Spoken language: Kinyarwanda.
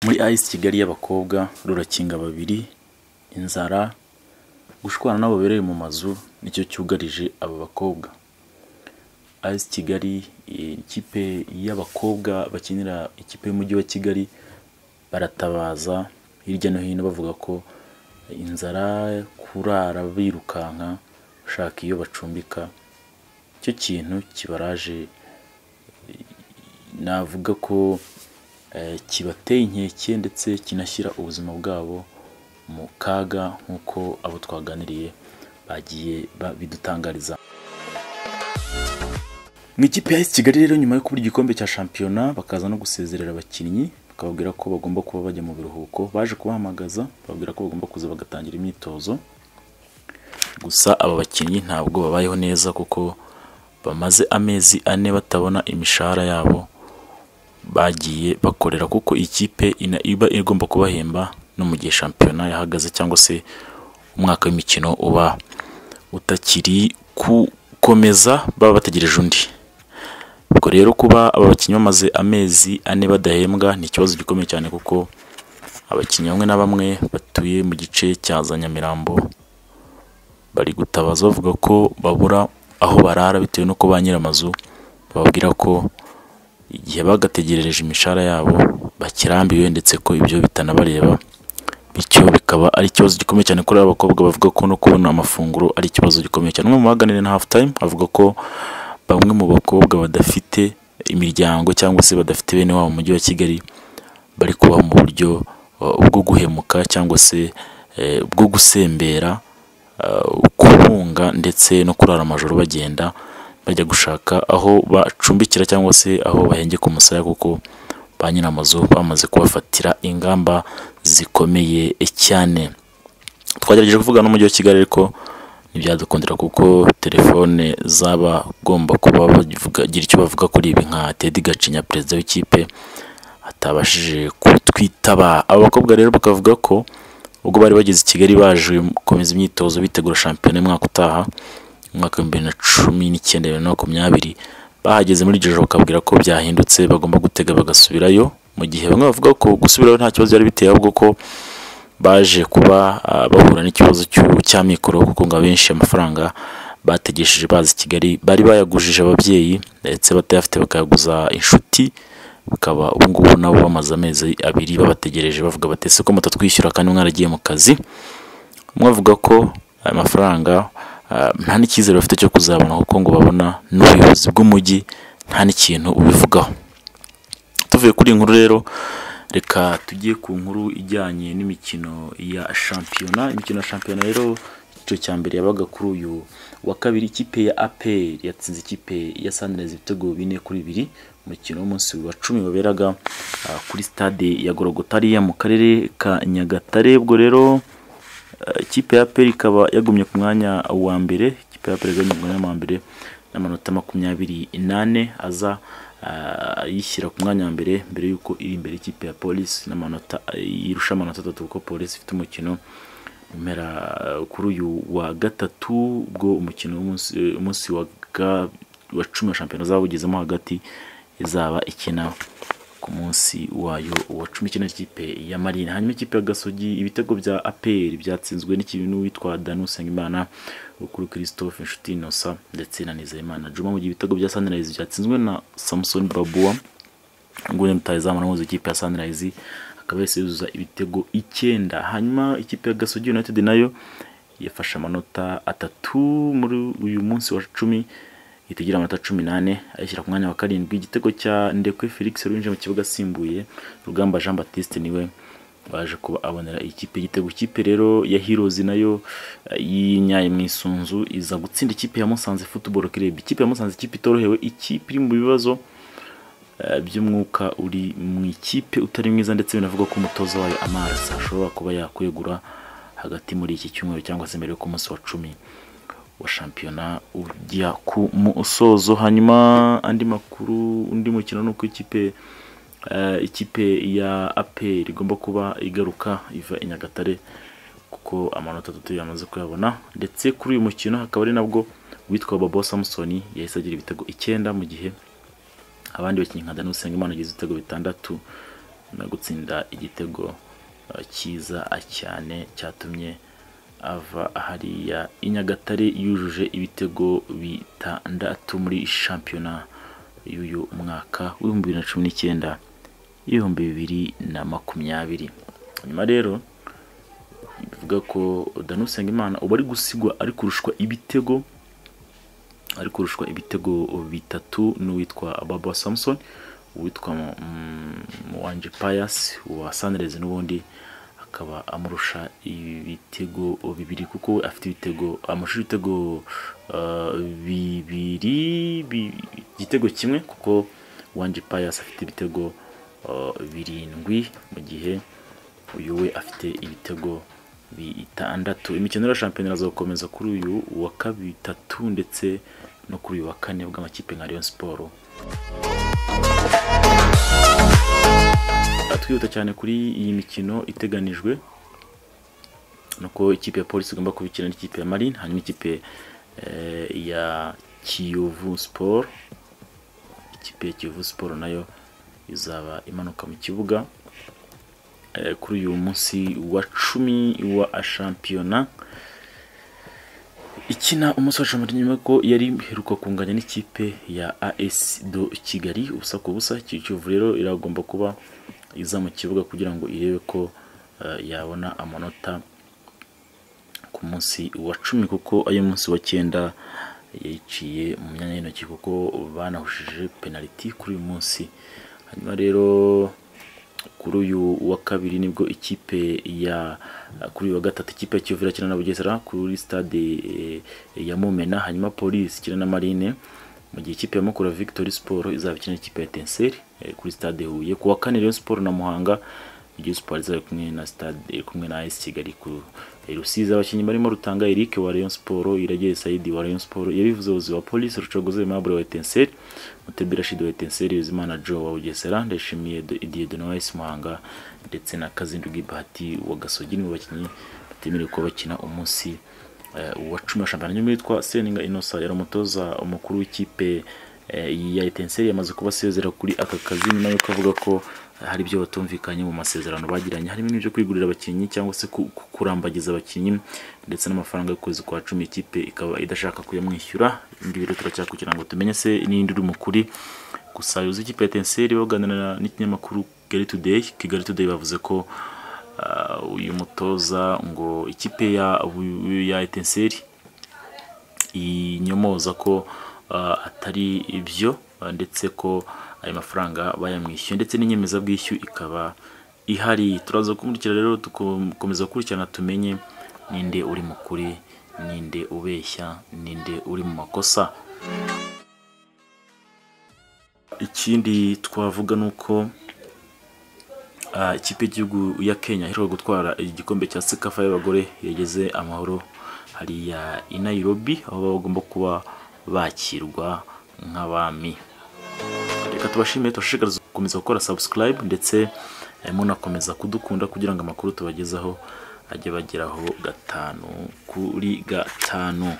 Muri Ice Kigali y'abakobwa rurakinga babiri, inzara, gushwana n'abo babereye mu mazu nicyo cyugarije aba bakobwa. Ice Kigali ikipe y'abakobwa bakinira ikipe y'umujyi wa Kigali baratabaza hirya no hino bavuga ko inzara, kurara birukanka bashaka iyo bacumbika nicyo kintu kibaraje navuga ko kibateye inkeke ndetse kinashyira ubuzima bwabo mu kaga nk'uko abo twaganiriye bagiye bidutangariza. Mu ikipe ya Ice Kigali rero nyuma yo kubura igikombe cya shampiyona bakaza no gusezerera abakinnyi bakababwira ko bagomba kuba bajya mu biruhuko, baje kubahamagaza bababwira ko bagomba kuza bagatangira imyitozo, gusa aba bakinnyi ntabwo babayeho neza kuko bamaze amezi ane batabona imishahara yabo bagiye bakorera kuko ikipe iba igomba kubahemba no mu gihe shampiyona yahagaze cyangwa se umwaka w'imikino uba utakiri gukomeza baba bategereje undi. Ubwo rero kuba aba bakinnyi bamaze amezi ane badahembwa ni ikibazo gikomeye cyane kuko abakinnyi bamwe na bamwe batuye mu gice cya za Nyamirambo bari gutabaza bavuga ko babura aho barara bitewe n'uko ba nyir'amazu bababwira ko igihe bagategerereje imishahara yabo bakirambiwe ndetse ko ibyo bitanabareba bityo bikaba ari ikibazo gikomeye cyane kuri aba bakobwa bavuga ko no kubona amafunguro ari ikibazo gikomeye cyane. Umwe mu baganiriye na hafu tayimu avuga ko bamwe mu bakobwa badafite imiryango cyangwa se badafite bene wabo mu mujyi wa Kigali bari kubaho mu buryo bwo guhemuka cyangwa se bwo gusembera, kubunga ndetse no kurara amajoro bagenda bajya gushaka aho bacumbikira cyangwa se aho bahengeka umusaya kuko ba nyir'amazu bamaze kubafatira ingamba zikomeye cyane. Twagerageje kuvugana n'umujyi wa Kigali ariko ntibyadukundira kuko telefone z'abagomba kuba bagira icyo bavuga kuri ibi nka Teddy Gacinya perezida w'ikipe atabashije kutwitaba. Aba bakobwa rero bakavuga ko ubwo bari bageze i Kigali baje gukomeza imyitozo bitegura shampiyona y'umwaka utaha, umwaka w'ibihumbi bibiri na cumi n'icyenda bibiri na makumyabiri, bahageze muri iryo joro bakabwira ko byahindutse bagomba gutega bagasubirayo, mu gihe bamwe bavuga ko gusubirayo nta kibazo byari biteye ahubwo ko baje kuba bahura n'ikibazo cy'amikoro kuko ngo abenshi amafaranga bategesheje bazi i Kigali bari bayagujije ababyeyi ndetse batayafite bakayaguza inshuti, bakaba ubu ngubu nabo bamaze amezi abiri babategereje bavuga bati ese ko mutatwishyura kandi mwaragiye mu kazi, umwe avuga ko aya mafaranga nta n'icyizere bafite cyo kuzabona kuko ngo babona n'ubuyobozi bw'umujyi nta n'ikintu ubivugaho. Tuvuye kuri iyi nkuru rero reka tujye ku nkuru ijyanye n'imikino ya shampiyona, imikino ya shampiyona rero icyiciro cya mbere yabaga kuri uyu wa kabiri ikipe ya APR yatsinze ikipe ya Sunrise ibitego bine kuri bibiri umukino w'umunsi wa cumi waberaga kuri stade ya Gorogotariya mu karere ka Nyagatare, ubwo rero ikipe ya APR ikaba yagumye ku mwanya wa mbere, ikipe ya APR yagumye ku mwanya wa mbere n'amanota makumyabiri n'ane aza ayishyira ku mwanya wa mbere mbere y'uko iri imbere ikipe ya polisi n'amanota irusha amanota atatu kuko polisi ifite umukino mpera kuri uyu wa gatatu ubwo umukino w'umunsi wa cumi wa shampiyona uzaba ugezemo hagati izaba ikina ku munsi wayo wa cumi ikina ikipe ya marine hanyuma ikipe ya gasogi ibitego bya aperi byatsinzwe n'ikintu witwa danu usengimana rukuru christophe inshuti inosa ndetse na nizeyimana juma mu gihe ibitego bya sunrise byatsinzwe na samusoni babuwa nguni mutayizamu n'umuzi ikipe ya sunrise akaba yahise yuzuza ibitego icyenda hanyuma ikipe ya gasogi united nayo yafashe amanota atatu muri uyu munsi wa cumi ihita igira amanota cumi n'ane ayishyira ku mwanya wa karindwi igitego cya ndekwe felix winjiye mu kibuga asimbuye rugamba jean batiste niwe waje kuba abonera ikipe igitego ikipe rero ya hirozi nayo y'inyaye mu isunzu iza gutsinda ikipe ya musanze football club ikipe ya musanze ikipe itorohewe ikipe iri mu bibazo by'umwuka uri mu ikipe utari mwiza ndetse binavugwa ko umutoza wayo amazi ashobora kuba yakwegura hagati muri iki cyumweru cyangwa se mbere yo ku munsi wa cumi wa shampiyona ujya ku musozo hanyuma andi makuru undi mukino ni uko ikipe ikipe ya aperi igomba kuba igaruka iva i Nyagatare kuko amanota atatu yamaze kuyabona ndetse kuri uyu mukino hakaba ari nabwo uwitwa Bobo Samson yahise agira ibitego icyenda mu gihe abandi bakinnyi nka Daniel Usengimana agize ibitego bitandatu nyuma yo gutsinda igitego eh, cyiza ah, cyane cyatumye ava hariya i Nyagatare yujuje ibitego bitandatu muri shampiyona y'uyu mwaka w'ibihumbi bibiri na cumi n'icyenda ibihumbi bibiri na makumyabiri nyuma rero bivuga ko Danny Usengimana uba ari gusigwa ari kurushwa ibitego ari kurushwa ibitego bitatu n'uwitwa Baba Samson uwitwa mm, Muwanji Pius wa Sunrise n'ubundi akaba amurusha ibitego bibiri kuko we afite ibitego amashuri ibitego uh, bibiri bi- igitego kimwe kuko Muwanji Pius afite ibitego uh, birindwi mu gihe uyu we afite ibitego bitandatu imikino ya shampiyona irazakomeza kuri uyu wa kabiri tatu ndetse no kuri uyu wa kane bw'amakipe nka Rayon Sport twihuta cyane kuri iyi mikino iteganijwe nuko ikipe ya polisi igomba kubikina n'ikipe ya marine hanyuma ikipe eh, ya kiyovu sport ikipe ya kiyovu sport nayo izaba imanuka mu kibuga eh, kuri uyu munsi wa cumi wa shampiyona ikina umunsi wa shampiyona nyuma ko yari iheruka kunganya n'ikipe ya AS do Kigali ubusa ku busa Kiyovu rero iragomba kuba iza mu kibuga kugira ngo irebe ko eh, yabona amanota ku munsi wa cumi kuko ayo munsi wa cyenda yayiciye mu myanya y'intoki kuko banahushije penaliti kuri uyu munsi hanyuma rero kuri uyu wa kabiri nibwo ikipe ya kuri uyu wa gatatu ikipe ya Kiyovu irakina na Bugesera kuri stade eh, ya Mumena hanyuma Police ikina na Marine mu gihe ikipe ya Mukura Victory Sport izaba ikina n'ikipe ya Etincelle eh, kuri stade Huye ku wa kane Rayon Sport na Muhanga Rayon Sport izaba kumwe na stade iri kumwe na AS Kigali ku eh, Rusizi abakinnyi barimo Rutanga Eric wa Rayon Sport Iragere Saidi wa Rayon Sport yabivuze uzi wa Police Rucogoze Aimable wa Etincelle Mutebira Rashid wa Etincelle Yuzimana Joe wa Bugesera Ndayishimiye Do- Didier Donois Muhanga ndetse na Kazindugi Bahati wa Gasogi ni bo bakinnyi batemerewe kuba bakina umunsi eh, wa cumi wa shampiyona nyuma yitwa Seninga Innocent yari umutoza umukuru w'ikipe eh, ya Etincelle yamaze kuba asezera kuri aka kazi nyuma yuko avuga ko hari ibyo batumvikanye mu masezerano bagiranye harimo n'ibyo kwigurira abakinnyi cyangwa se ku- ku- kurambagiza abakinnyi ndetse n'amafaranga y'ukwezi kwa cumi ikipe ikaba idashaka kuyamwishyura ibi ngibi rero turacyakurikirana ngo tumenye se n'indi uri mu kuri gusa yuzuye ikipe ya Etincelle baganira n'ikinyamakuru Kigali Today Kigali Today bavuze ko ah, uyu mutoza ngo ikipe ya bu- ya Etincelle inyomoza ko ah, atari ibyo ah, ndetse ko ayo mafaranga bayamwishyuye ndetse n'inyemezabwishyu ikaba ihari turaza kumurikira rero dukomeza gukurikirana tumenye ninde uri mu kuri ninde ubeshya ninde uri mu makosa ikindi twavuga ni uko Ah, ikipe y'igihugu ya Kenya iheruka gutwara igikombe cya CECAFA y'abagore yageze amahoro hariya i Nairobi aho baba bagomba kuba bakirwa nk'abami reka tubashimire tubashishikarize gukomeza gukora subscribe ndetse eh, munakomeza kudukunda kugira ngo amakuru tubagezaho ajye bageraho gatanu kuri gatanu